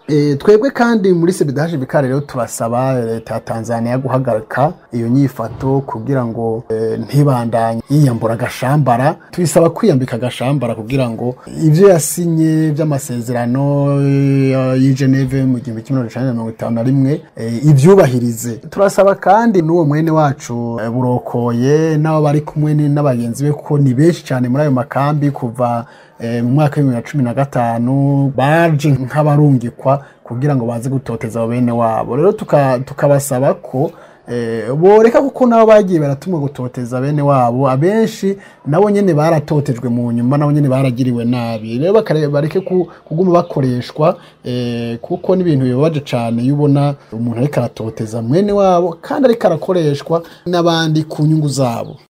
E, twebwe kandi muri sebidaje bikare rero turasaba leta ya Tanzania guhagarika iyo nyifato kugira ngo e, ntibandanye yiyambura agashambara tuyisaba kwiyambika agashambara kugira ngo ivyo yasinye vy'amasezerano e, y'i Geneve mu gihumbi kimwe n'amajana mirongo itanu na rimwe e, ivyubahirize turasaba kandi n'uwo mwene wacu e, burokoye n'abo bari kumwe ni- n'abagenzi be kuko ni benshi cyane muri ayo makambi kuva eh, mu mwaka w'ibihumbi bibiri na cumi na gatanu baje nk'abarungikwa kugira ngo baze gutoteza abo bene wabo rero tuka- tukabasaba ko eh, boreka kuko nabo bagiye baratumwa gutoteza bene wabo abenshi nabo nyene baratotejwe mu nyuma nabo nyene baragiriwe nabi rero bakare- bareke ku- kuguma bakoreshwa eh, kuko n'ibintu bibabaje cane iyo ubona umuntu ariko aratoteza mwene wabo kandi ariko arakoreshwa n'abandi ku nyungu zabo